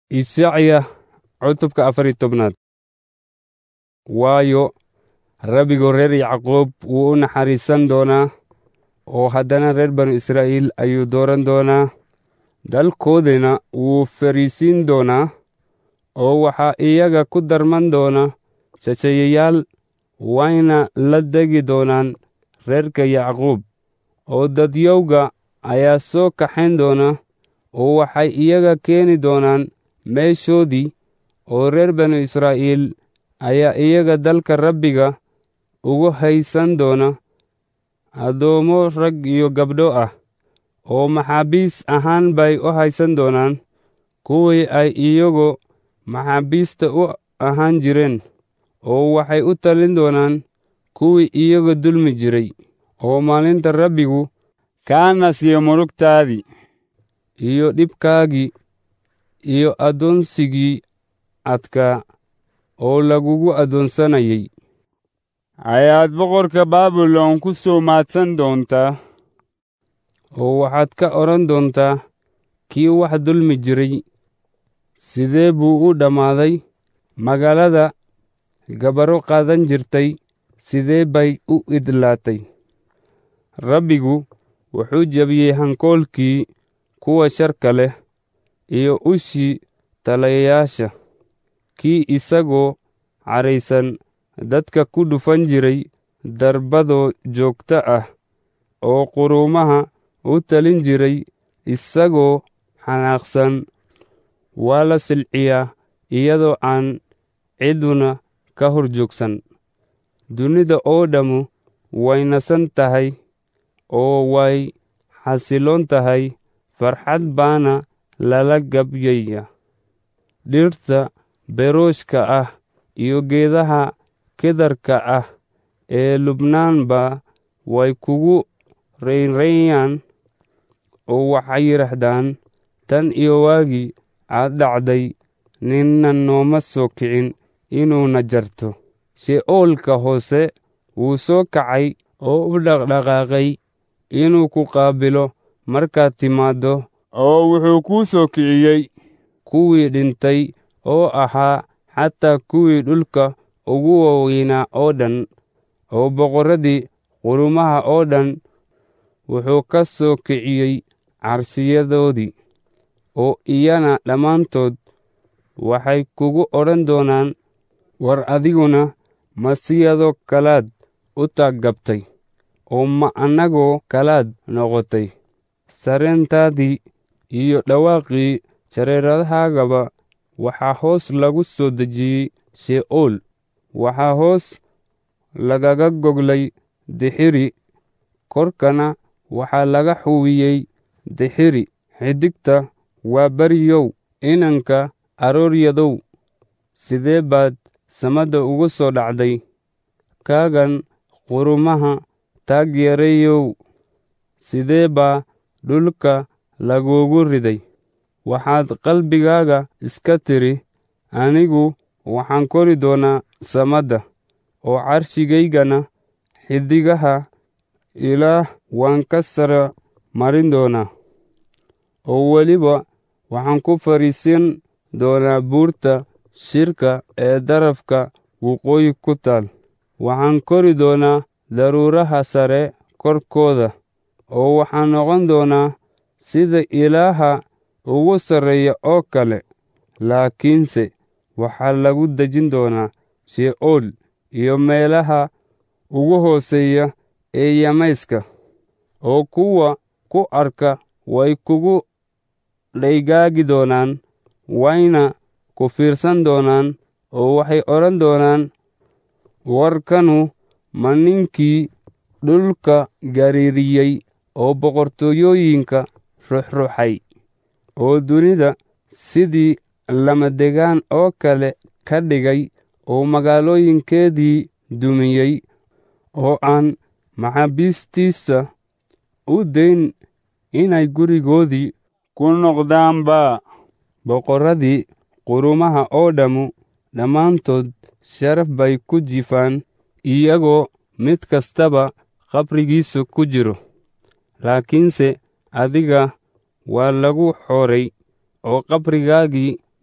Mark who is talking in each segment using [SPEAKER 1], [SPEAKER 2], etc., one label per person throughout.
[SPEAKER 1] Ishacya cutubka afar iyo tobnaad waayo rabbigu reer Yacqoob wuu u naxariisan doonaa oo haddana reer banu Israa'iil ayuu dooran doonaa dalkoodana wuu fariisiin doonaa oo waxaa iyaga ku darman doona shisheeyayaal wayna la degi doonaan reerka Yacquub oo dadyowga ayaa soo kaxayn doona oo waxay iyaga keeni doonaan meeshoodii oo reer banu Israa'iil ayaa iyaga dalka rabbiga ugu haysan doona addoommo rag iyo gabdho ah oo maxaabiis ahaan bay u haysan doonaan kuwii ay iyagu maxaabiista u ahaan jireen oo waxay u talin doonaan kuwii iyaga dulmi jiray oo maalinta rabbigu kaana siiyo murugtaadii iyo dhibkaagii iyo addoonsigii adkaa oo lagugu addoonsanayay ayaad boqorka baabilon ku soo maadsan doontaa oo waxaad ka odhan doontaa kii wax dulmi jiray sidee buu u dhammaaday magaalada gabaro qaadan jirtay sidee bay u idlaatay rabbigu wuxuu jebiyey hankoolkii kuwa sharka leh iyo ushii talayayaasha kii isagoo cadhaysan dadka ku dhufan jiray darbadoo joogto ah oo quruumaha u talin jiray isagoo xanaaqsan waa la silciyaa iyadoo aan ciduna ka hor joogsan dunida oo dhammu way nasan tahay oo way xasiloon tahay farxad baana lala gabyaya dhirta berooshka ah iyo geedaha kedarka ah ee lubnaanba way kugu raynrayaan oo waxay yidhaahdaan tan iyo waagii aad dhacday ninna nooma soo kicin inuuna jarto she'oolka hoose wuu soo kacay oo u dhaqdhaqaaqay inuu ku qaabilo markaad timaaddo oo wuxuu kuu soo kiciyey kuwii dhintay oo ahaa xataa kuwii dhulka ugu waaweynaa oo dhan oo boqorradii qurumaha oo dhan wuxuu ka soo kiciyey carshiyadoodii oo iyana dhammaantood waxay kugu odhan doonaan war adiguna ma siyadoo kalaad u taaggabtay oo ma annagoo kalaad noqotay sareentaadii iyo dhawaaqii jareeradahaagaba waxaa hoos lagu soo dejiyey she'ool waxaa hoos lagaga goglay dixiri korkana waxaa laga xuwiyey dixiri xidigta waa beriyow inanka arooryadow sidee baad samadda ugu soo dhacday kaagan qurumaha taagyareeyow sidee baa dhulka laguugu riday waxaad qalbigaaga iska tidhi anigu waxaan kori doonaa samadda oo carshigaygana xidigaha ilaah waan ka sara marin doonaa oo weliba waxaan ku fadhiisin doonaa buurta shirka ee darafka waqooyi ku taal waxaan kori doonaa daruuraha sare korkooda oo waxaan noqon doonaa sida ilaaha ugu sarreeya oo kale laakiinse waxaa lagu dejin doonaa she'ool iyo meelaha ugu hooseeya ee yamayska oo kuwa ku arka way kugu dhaygaagi doonaan wayna ku fiirsan doonaan oo waxay odhan doonaan warkanu ma ninkii dhulka gariiriyey oo boqortooyooyinka ruxruxay oo dunida sidii lamadegaan oo kale ka dhigay oo magaalooyinkeedii dumiyey oo aan maxaabiistiisa u dayn inay gurigoodii ku noqdaanba boqorradii qurumaha oo dhammu dhammaantood sharaf bay ku jifaan iyagoo mid kastaba qabrigiisa ku jiro laakiinse adiga waa lagu xooray oo qabrigaagii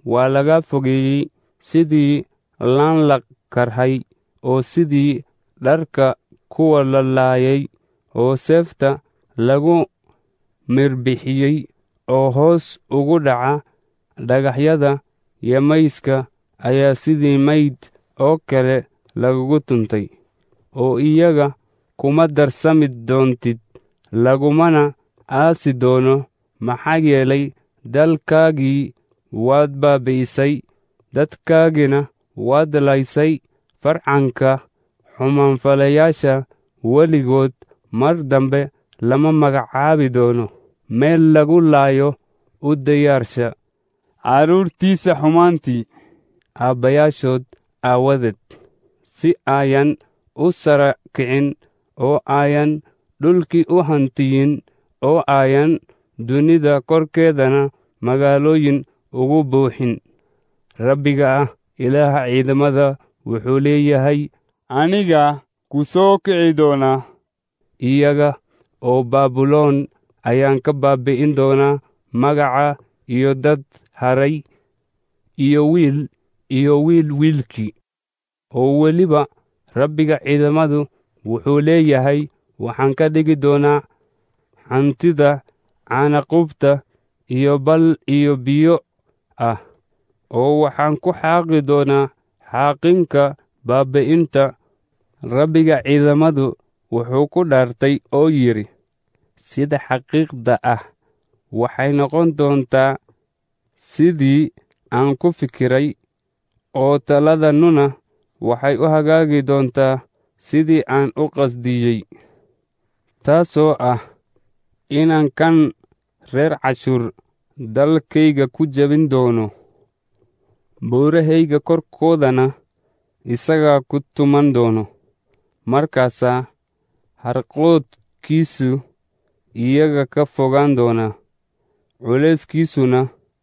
[SPEAKER 1] waa laga fogeeyey sidii laan la karhay oo sidii dharka kuwa la laayay oo seefta lagu mirbixiyey oo hoos ugu dhaca dhagaxyada yamayska ayaa sidii mayd oo kale lagugu tuntay oo iyaga kuma darsami doontid lagumana aasi doono maxaa yeelay dalkaagii waad baabi'isay dadkaagina waad laysay farcanka xumaanfalayaasha weligood mar dambe lama magacaabi doono meel lagu laayo u diyaarsha carruurtiisa xumaantii aabbayaashood aawadeed si ayan u sara kicin oo ayan dhulkii u hantiyin oo ayan dunida korkeedana magaalooyin ugu buuxin rabbiga ah ilaaha ciidamada wuxuu leeyahay aniga ku soo kici doonaa iyaga oo baabuloon ayaan ka baabi'in doonaa magaca iyo dad haray iyo wiil iyo wiil wiilkii oo weliba rabbiga ciidamadu wuxuu leeyahay waxaan ka dhigi doonaa hantida caanaqubta iyo bal iyo biyo ah oo waxaan ku xaaqi doonaa xaaqinka baabi'inta rabbiga ciidamadu wuxuu ku dhaartay oo yidhi sida xaqiiqda ah waxay noqon doontaa sidii aan ku fikiray oo taladannuna waxay u hagaagi doontaa sidii aan u qasdiyey taasoo ah inaan kan reer cashuur dalkayga ku jebin doono buurahayga korkoodana isagaa ku tuman doono markaasaa harqoodkiisu iyaga ka fogaan doonaa culayskiisuna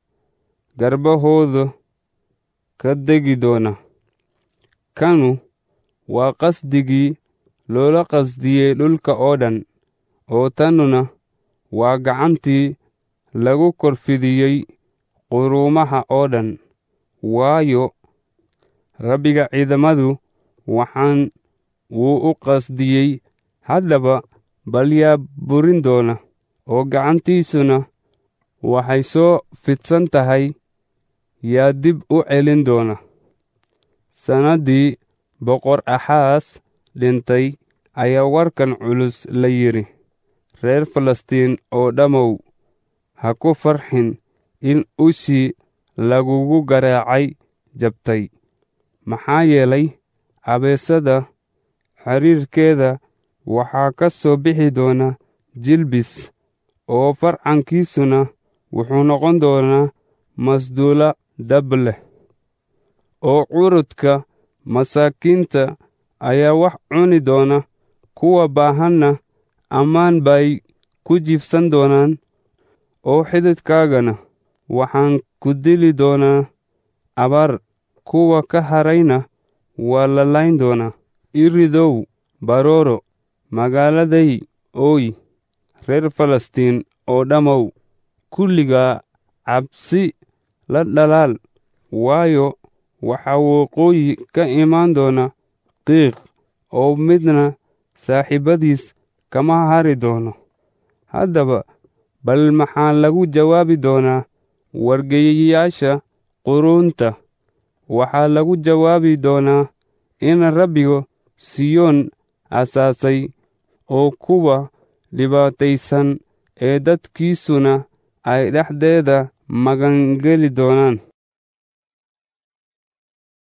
[SPEAKER 1] garbahooda ka degi doona kanu waa qasdigii loola qasdiyey dhulka oo dhan oo tannuna waa gacantii lagu korfidiyey quruumaha oo dhan waayo rabbiga ciidamadu waxaan wuu u qasdiyey haddaba bal yaa burin doona oo gacantiisuna waxay soo fidsan tahay yaa dib u celin doona sannaddii boqor axaas dhintay ayaa warkan culus la yidhi reer falastiin oo dhammow ha ku farxin in ushii lagugu garaacay jabtay maxaa yeelay abeesada xiriirkeeda waxaa ka soo bixi doona jilbis oo farcankiisuna wuxuu noqon doonaa masduula dab leh oo curudka masaakiinta ayaa wax cuni doona kuwa baahanna ammaan bay ku jiifsan doonaan oo xididkaagana waxaan ku dili doonaa abaar kuwa ka harayna waa la layn doonaa iridow barooro magaaladay ooy reer falastiin oo dhammow kulligaa cabsi la dhalaal waayo waxaa waqooyi ka imaan doona qiiq oo midna saaxiibadiis kama hari doono haddaba bal maxaa lagu jawaabi doonaa wargeeyayaasha quruunta waxaa lagu jawaabi doonaa in rabbigu siyoon asaasay oo kuwa dhibaataysan ee dadkiisuna ay dhexdeeda magangeli doonaan